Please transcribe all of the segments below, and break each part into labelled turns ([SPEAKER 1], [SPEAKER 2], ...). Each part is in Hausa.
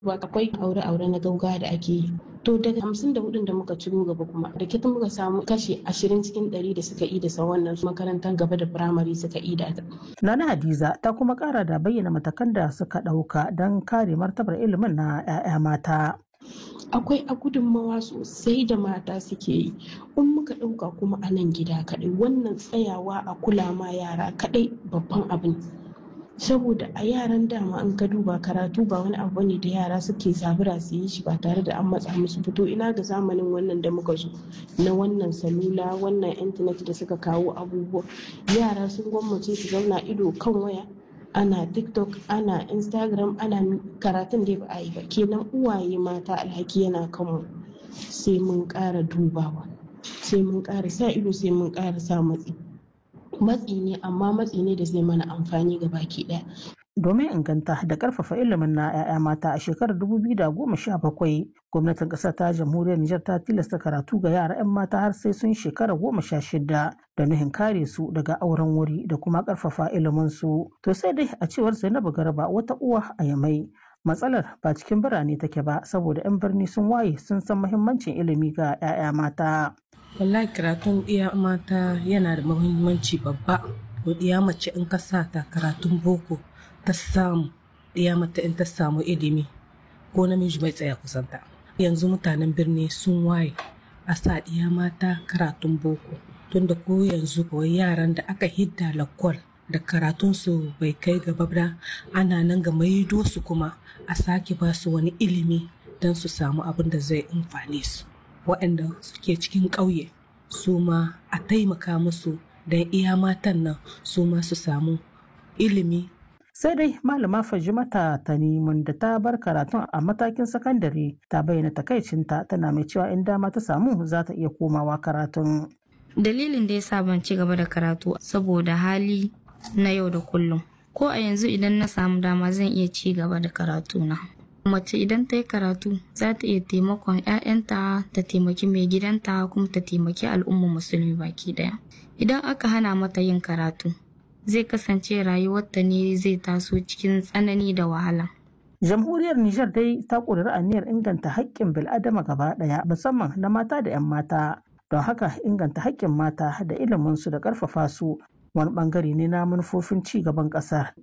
[SPEAKER 1] ba akwai aure-aure na gauga da ake yi to daga hamsin da hudun da muka ciro gaba kuma da kita muka samu kashi ashirin cikin ɗari da suka ida sa wannan makarantar gaba da firamare suka ida ta.
[SPEAKER 2] Nana Hadiza ta kuma kara da bayyana matakan da suka ɗauka don kare martabar ilimin na 'ya'ya mata.
[SPEAKER 1] akwai a gudunmawa sosai da mata suke yi in muka ɗauka kuma a nan gida kaɗai wannan tsayawa a kula ma yara kaɗai babban abin saboda a yaran dama in ka duba karatu ba wani abu ne da yara suke zabura su yi shi ba tare da an matsa musu fito ina ga zamanin wannan da muka zo na wannan salula wannan intanet da suka kawo abubuwa yara sun gwammace su zauna ido kan waya ana tiktok ana instagram ana karatun da ba a yi ba kenan uwaye mata alhaki yana kanmu sai mun ƙara dubawa sai mun ƙara sa ido sai mun ƙara sa matsi matsi ne amma matsi ne da zai mana amfani ga baki ɗaya
[SPEAKER 2] domin inganta da karfafa ilimin na 'ya'ya mata a shekarar 2017 gwamnatin ƙasar ta jamhuriyar Nijar ta tilasta karatu ga yara 'yan mata har sai sun shekara goma sha shida da nuhin kare su daga auren wuri da kuma karfafa ilimin su to sai dai a cewar Zainabu Garba wata uwa a Yamai matsalar ba cikin birane take ba saboda 'yan birni sun waye sun san muhimmancin ilimi ga 'ya'ya mata
[SPEAKER 3] wallahi karatun iya mata yana da muhimmanci babba ko iya mace in ka sa ta karatun boko ta samu iya mata in ta samu ilimi ko namiji bai tsaya kusanta yanzu mutanen birni sun waye a sa iya mata karatun boko tunda ko yanzu kawai yaran da aka hidda lakwal da karatunsu bai kai gaba ba ana nan ga maido su kuma a sake ba su wani ilimi don su samu abin da zai amfane su waɗanda suke cikin ƙauye su ma a taimaka musu don iya matan nan su ma su samu ilimi
[SPEAKER 2] sai dai malama fajimata ta nemun da ta bar karatun a matakin sakandare ta bayyana takaicinta tana mai cewa in dama ta samu za ta iya komawa karatun
[SPEAKER 4] dalilin da ya sa ban ci gaba da karatu saboda hali na yau da kullum ko a yanzu idan na samu dama zan iya ci gaba da karatuna mace idan ta yi karatu za ta iya taimakon 'ya'yanta ta taimaki mai gidanta kuma ta taimaki al'ummar musulmi baki daya idan aka hana mata yin karatu zai kasance rayuwarta ne zai taso cikin tsanani da wahala
[SPEAKER 2] jamhuriyar nijar dai ta ƙudiri aniyar inganta haƙƙin bil'adama gaba ɗaya musamman na mata da 'yan mata don haka inganta haƙƙin mata da iliminsu da ƙarfafa su wani ɓangare ne na manufofin ci gaban ƙasar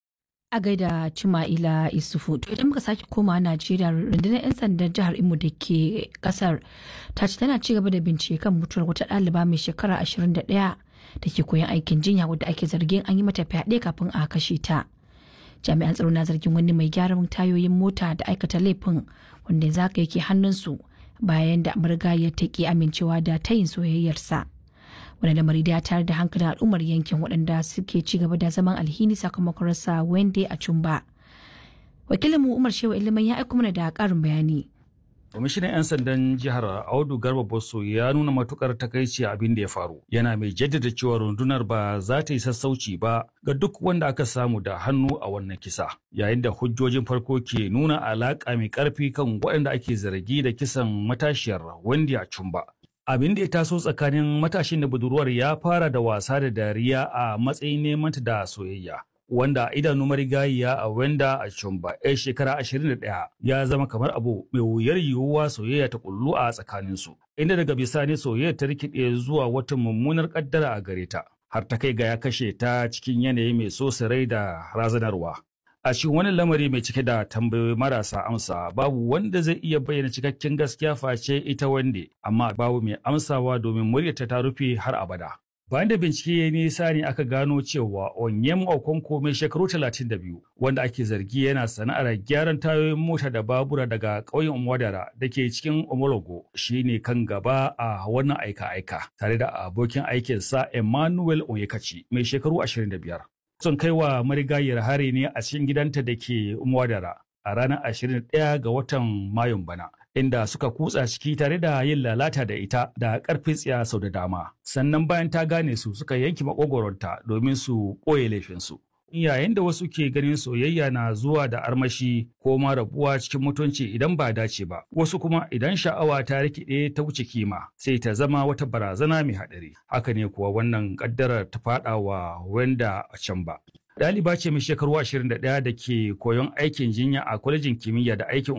[SPEAKER 5] a gaida Cima'ila Isufu. To idan muka sake koma Najeriya rundunar 'yan sandan jihar Imo da ke kasar ta ce tana ci gaba da bincike kan mutuwar wata ɗaliba mai shekara 21 da ke koyon aikin jinya wadda ake zargin an yi mata fyaɗe kafin a kashe ta. Jami'an tsaro na zargin wani mai gyaran tayoyin mota da aikata laifin wanda yanzu haka yake hannunsu bayan da marigayar ta ki amincewa da tayin soyayyarsa. wani lamari da ya tayar da hankalin al'ummar yankin waɗanda suke ci gaba da zaman alhini sakamakon rasa wende a cumba wakilinmu umar shewa ilimin ya aiko mana da ƙarin bayani
[SPEAKER 6] Kwamishinan 'yan sandan jihar Audu Garba Bosso ya nuna matukar takaici abin da ya faru. Yana mai jaddada cewa rundunar ba za ta yi sassauci ba ga duk wanda aka samu da hannu a wannan kisa. Yayin da hujjojin farko ke nuna alaƙa mai ƙarfi kan waɗanda ake zargi da kisan matashiyar Wendy a Chumba. Abin da ya taso tsakanin matashin da budurwar ya fara da wasa da dariya a matsayin neman da soyayya. Wanda idanu marigayiya a wenda a Chumba ya shekara 21 ya zama kamar abu mai wuyar yiwuwa soyayya ta kullu a tsakaninsu. Inda daga bisani soyayya ta rikide zuwa wata mummunar kaddara a gare ta. Har ta kai ga ya kashe ta cikin yanayi mai so rai da razanarwa. A cikin wani lamari mai cike da tambayoyi marasa amsa babu wanda zai iya bayyana cikakken gaskiya face ita wande, amma babu mai amsawa domin muryarta ta rufe har abada. Bayan da bincike ya nisa ne aka gano cewa Onyem Okonko mai shekaru 32 wanda ake zargi yana sana'ar gyaran tayoyin mota da babura daga ƙauyen Umwadara da ke cikin Omologo shi ne kan gaba a wannan aika-aika tare da abokin aikinsa Emmanuel Onyekachi mai shekaru 25. sun kai wa marigayiyar hari ne a cikin gidanta da ke Umwadara a ranar 21 ga watan Mayun bana. Inda suka kutsa ciki tare da yin lalata da ita da ƙarfin tsiya sau da dama. Sannan bayan ta gane su suka yanki makogoronta domin su ɓoye laifinsu. Yayin da wasu ke ganin soyayya na zuwa da armashi ko ma rabuwa cikin mutunci idan ba dace ba, wasu kuma idan sha'awa ta rikide ta wuce kima sai ta zama wata barazana mai haɗari. Haka ne kuwa wannan ƙaddarar ta faɗa wa wanda a can ba. Ɗaliba ce mai shekaru 21 da ke koyon aikin jinya a kwalejin kimiyya da aikin